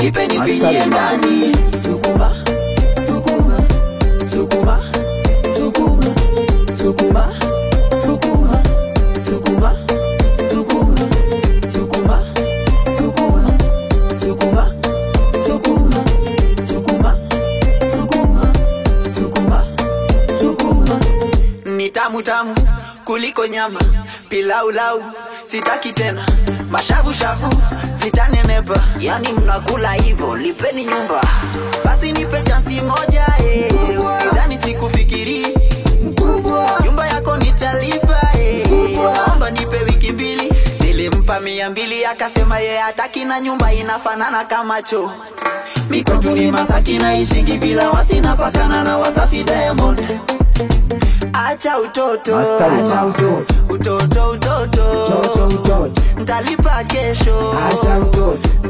nipe nifinye ndani sukuma sukuma sukuma sukuma sukuma sukuma sukuma sukuma sukuma sukuma sukuma sukuma sukuma sukuma sukuma sukuma ni tamu tamu kuliko nyama pilau lau sitaki tena mashavu shavu zitanenepa yani mnakula hivyo lipeni nyumba basi nipe chansi moja eh. usidhani sikufikiri nyumba yako nitalipa eh. naomba nipe wiki mbili nilimpa mia mbili akasema ye hataki na nyumba inafanana kama choo mikwetu ni masaki naishingi bila wasina pakana na wasafi diamond acha utoto Master, acha utoto. utoto utoto Utoto, utoto. ntalipa kesho Acha utoto.